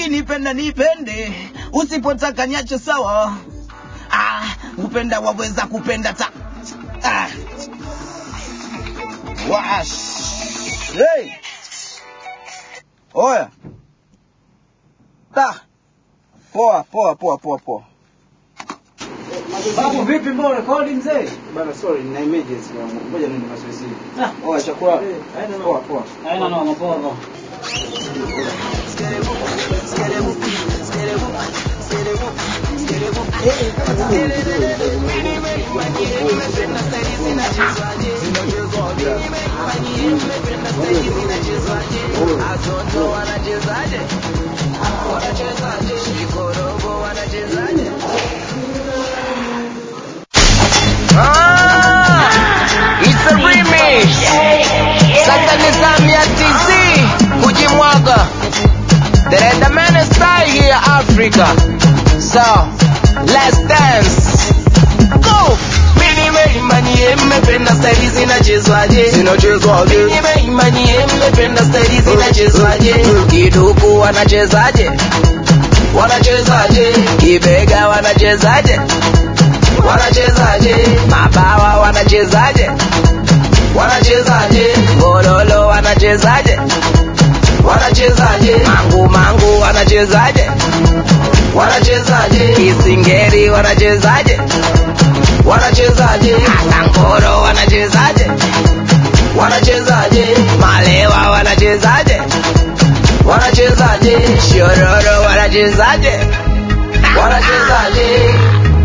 ukinipenda nipende usipotaka niache sawa ah, upenda waweza kupenda ta ah. Wash. Hey. Oya. Ta. Poa, poa, poa, poa, poa. Babu vipi mbona rekodi mzee? Bana sorry, nina emergency yangu. Ngoja niende mazoezi. Ah. Oya chakula. Eh, haina Poa, noma. poa. Haina noma poa poa. Ah, it's a remix. Sasa nizami ya TZ kujimwaga. The Redman style here Africa. So, let's dance. Go. Mimi nimeimani mmependa staili zinachezwaje? Zinachezwaje? Mimi nimeimani mmependa staili zinachezwaje? Kiduku wanachezaje? Wanachezaje? Kibega wanachezaje? wanachezaje mabawa wanachezaje wanachezaje gololo wanachezaje wanachezaje mangu mangu wanachezaje wanachezaje kisingeri wanachezaje wanachezaje atangoro wanachezaje wanachezaje malewa wanachezaje wanachezaje shororo wanachezaje wanachezaje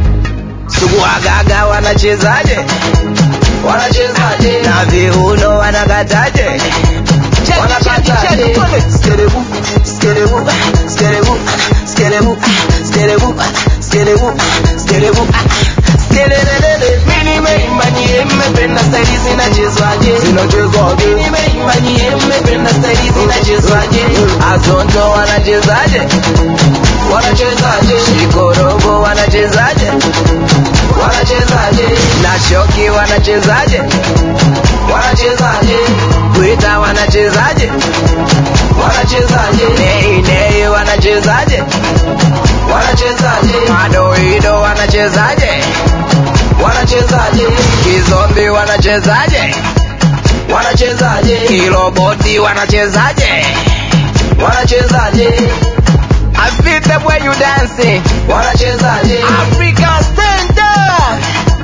suguagaga wanachezaje wanachezaje na viuno wanakataje wanakataje skerebu skerebu skerebu skerebu skerebu skerebu skerebu skelelelele mimi nimeimanie mmependa staili zinachezwaje zinachezwaje mimi nimeimanie mmependa staili zinachezwaje atonto wanachezaje wanachezaje shikorobo wanachezaje wanachezaje na shoki wanachezaje wanachezaje kwita wanachezaje wanachezaje nei nei wanachezaje wanachezaje madoido wanachezaje wanachezaje kizombi wanachezaje wanachezaje kiloboti wanachezaje wanachezaje I feel the way you dancing. Wanachezaje? Africa stand up.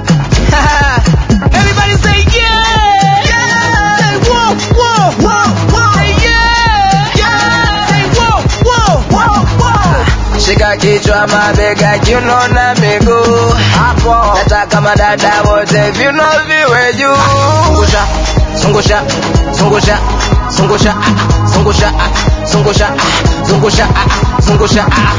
Everybody say yeah. Yeah. Say whoa whoa whoa whoa. Say yeah. Yeah. Say whoa whoa whoa whoa. Shika kichwa mabega kiuno na miguu hapo. Nataka madada wote viuno viwe juu. Zungusha, zungusha, zungusha, zungusha, ah, zungusha, ah, zungusha, ah, zungusha, ah, zungusha, ah.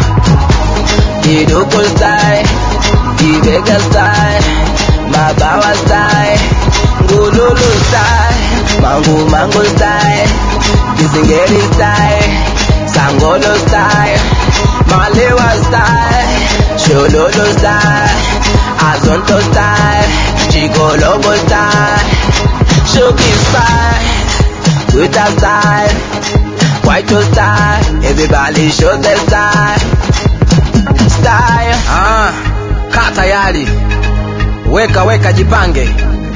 Kiduku style, kibega style, mabawa style, ngululu style, mangu mangu style, kisingeri style, sangolo style, malewa style, shololo style, azonto style, chigolobo style, shoki style, twitter style, white style, everybody show their style style. Ah, kaa tayari, weka weka, jipange.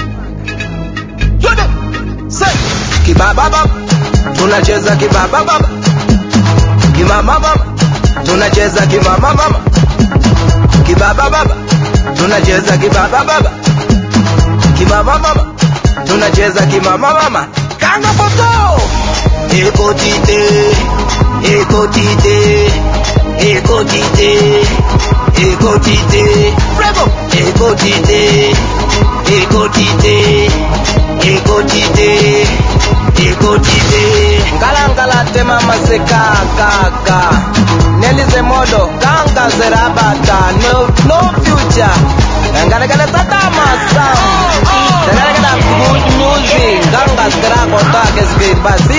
Twende. Say. Kibababa, tunacheza kibababa, kimamama, tunacheza kimamama, kibababa, tunacheza kibababa, kimamama, tunacheza kimamama. Kanga poto, ekotite, ekotite, ekotite, ekotite, bravo, ekotite, ekotite, ekotite, ekotite. Ngala ngala tema maseka kaka, nelize modo kanga zerabata, no no future. Ngala ngala tata masam, ngala ngala good music, kanga skra kota ke speed basi